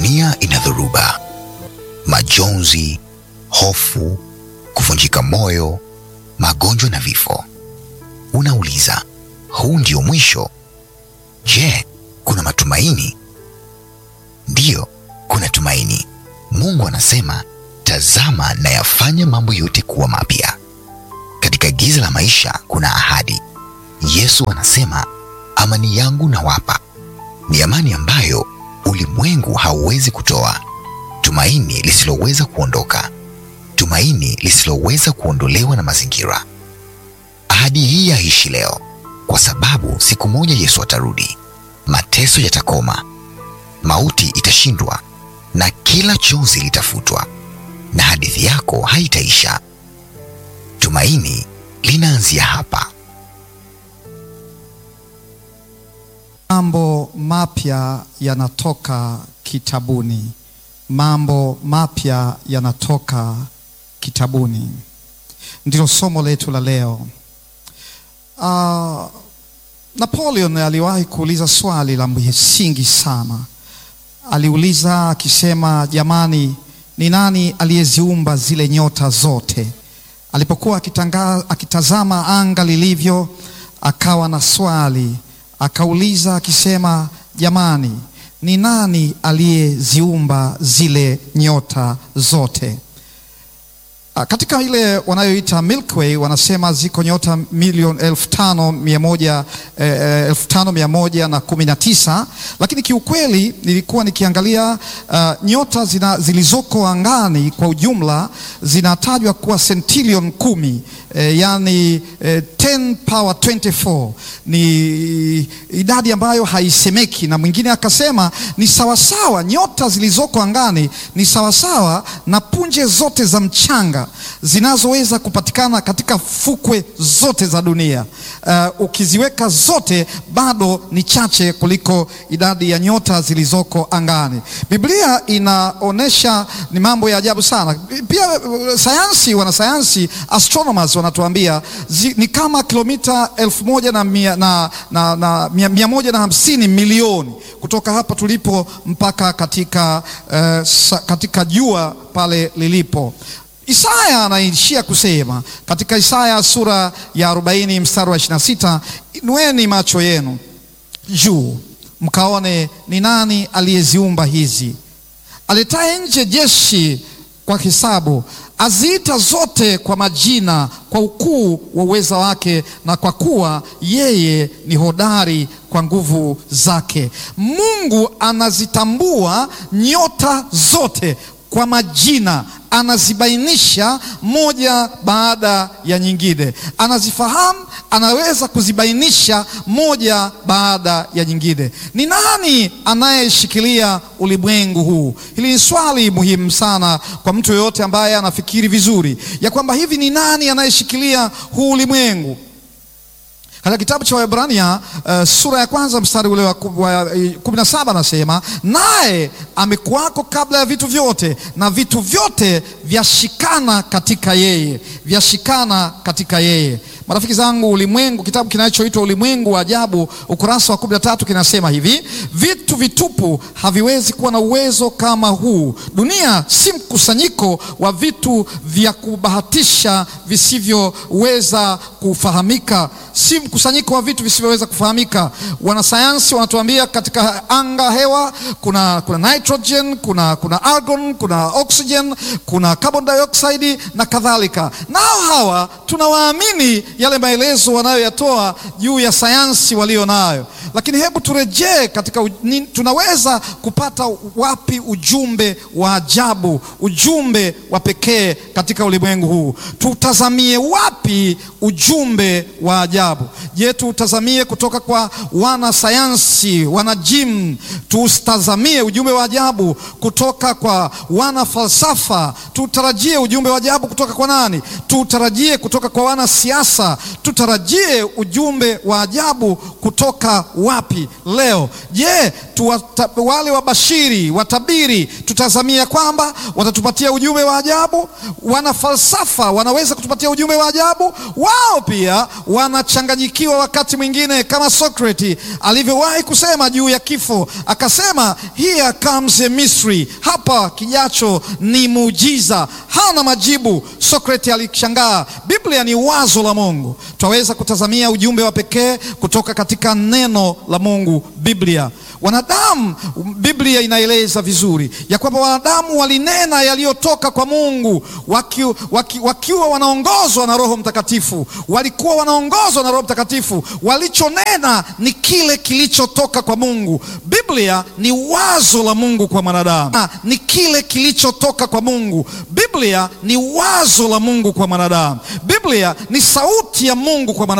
dunia ina dhoruba, majonzi, hofu, kuvunjika moyo, magonjwa na vifo. Unauliza, huu ndio mwisho? Je, kuna matumaini? Ndiyo, kuna tumaini. Mungu anasema, tazama nayafanya mambo yote kuwa mapya. Katika giza la maisha kuna ahadi. Yesu anasema, amani yangu nawapa, ni amani ambayo ulimwengu hauwezi kutoa, tumaini lisiloweza kuondoka, tumaini lisiloweza kuondolewa na mazingira. Ahadi hii yaishi leo, kwa sababu siku moja Yesu atarudi, mateso yatakoma, mauti itashindwa, na kila chozi litafutwa, na hadithi yako haitaisha. Tumaini linaanzia hapa. Mambo mapya yanatoka kitabuni. Mambo mapya yanatoka kitabuni, ndilo somo letu la leo. Uh, Napoleon aliwahi kuuliza swali la msingi sana. Aliuliza akisema, jamani, ni nani aliyeziumba zile nyota zote? Alipokuwa akitanga, akitazama anga lilivyo, akawa na swali akauliza akisema, jamani, ni nani aliyeziumba zile nyota zote? Katika ile wanayoita Milky Way wanasema ziko nyota milioni elfu tano mia moja eh, elfu tano mia moja na kumi na tisa, lakini kiukweli nilikuwa nikiangalia uh, nyota zina, zilizoko angani kwa ujumla zinatajwa kuwa sentilion kumi eh, yani eh, 10 power 24 ni idadi ambayo haisemeki, na mwingine akasema ni sawasawa, nyota zilizoko angani ni sawasawa na punje zote za mchanga zinazoweza kupatikana katika fukwe zote za dunia. Uh, ukiziweka zote bado ni chache kuliko idadi ya nyota zilizoko angani. Biblia inaonyesha ni mambo ya ajabu sana. Pia sayansi, wanasayansi astronomers wanatuambia zi, ni kama kilomita elfu moja na mia, na, na, na, mia, mia moja na hamsini milioni kutoka hapa tulipo mpaka katika, uh, sa, katika jua pale lilipo. Isaya anaishia kusema katika Isaya sura ya 40 mstari wa 26, inueni macho yenu juu mkaone ni nani aliyeziumba hizi, aletaye nje jeshi kwa hesabu, aziita zote kwa majina, kwa ukuu wa uweza wake, na kwa kuwa yeye ni hodari kwa nguvu zake. Mungu anazitambua nyota zote kwa majina anazibainisha moja baada ya nyingine, anazifahamu, anaweza kuzibainisha moja baada ya nyingine. Ni nani anayeshikilia ulimwengu huu? Hili ni swali muhimu sana kwa mtu yoyote ambaye anafikiri vizuri ya kwamba hivi ni nani anayeshikilia huu ulimwengu. Katika kitabu cha Waebrania uh, sura ya kwanza mstari ule wa kumi na saba anasema, naye amekuwako kabla ya vitu vyote, na vitu vyote vyashikana katika yeye, vyashikana katika yeye. Marafiki zangu, ulimwengu, kitabu kinachoitwa Ulimwengu wa Ajabu, ukurasa wa kumi na tatu kinasema hivi: vitu vitupu haviwezi kuwa na uwezo kama huu. Dunia si mkusanyiko wa vitu vya kubahatisha visivyoweza kufahamika, si mkusanyiko wa vitu visivyoweza kufahamika. Wanasayansi wanatuambia katika anga hewa kuna, kuna nitrogen, kuna, kuna argon, kuna oxygen, kuna carbon dioxide na kadhalika. Nao hawa tunawaamini yale maelezo wanayoyatoa juu ya sayansi walio nayo, lakini hebu turejee katika ni, tunaweza kupata wapi ujumbe wa ajabu, ujumbe wa pekee katika ulimwengu huu? Tutazamie wapi ujumbe wa ajabu? Je, tutazamie kutoka kwa wanasayansi, wanajimu? Tutazamie ujumbe wa ajabu kutoka kwa wana falsafa? Tutarajie ujumbe wa ajabu kutoka kwa nani? Tutarajie kutoka kwa wanasiasa? Tutarajie ujumbe wa ajabu kutoka wapi leo? Je, tuwata, wale wabashiri watabiri tutazamia kwamba watatupatia ujumbe wa ajabu? Wana falsafa wanaweza kutupatia ujumbe wa ajabu. Wao pia wanachanganyikiwa wakati mwingine, kama Socrates alivyowahi kusema juu ya kifo, akasema here comes a mystery, hapa kijacho ni muujiza. Hana majibu. Socrates alishangaa. Biblia ni wazo la Mungu, twaweza kutazamia ujumbe wa pekee kutoka katika neno la Mungu, Biblia. Wanadamu, Biblia inaeleza vizuri ya kwamba wanadamu walinena yaliyotoka kwa Mungu waki, waki, wakiwa wanaongozwa na Roho Mtakatifu. Walikuwa wanaongozwa na Roho Mtakatifu, walichonena ni kile kilichotoka kwa Mungu. Biblia ni wazo la Mungu kwa mwanadamu, ni kile kilichotoka kwa Mungu. Biblia ni wazo la Mungu kwa mwanadamu. Biblia ni sauti ya Mungu kwa mwanadamu.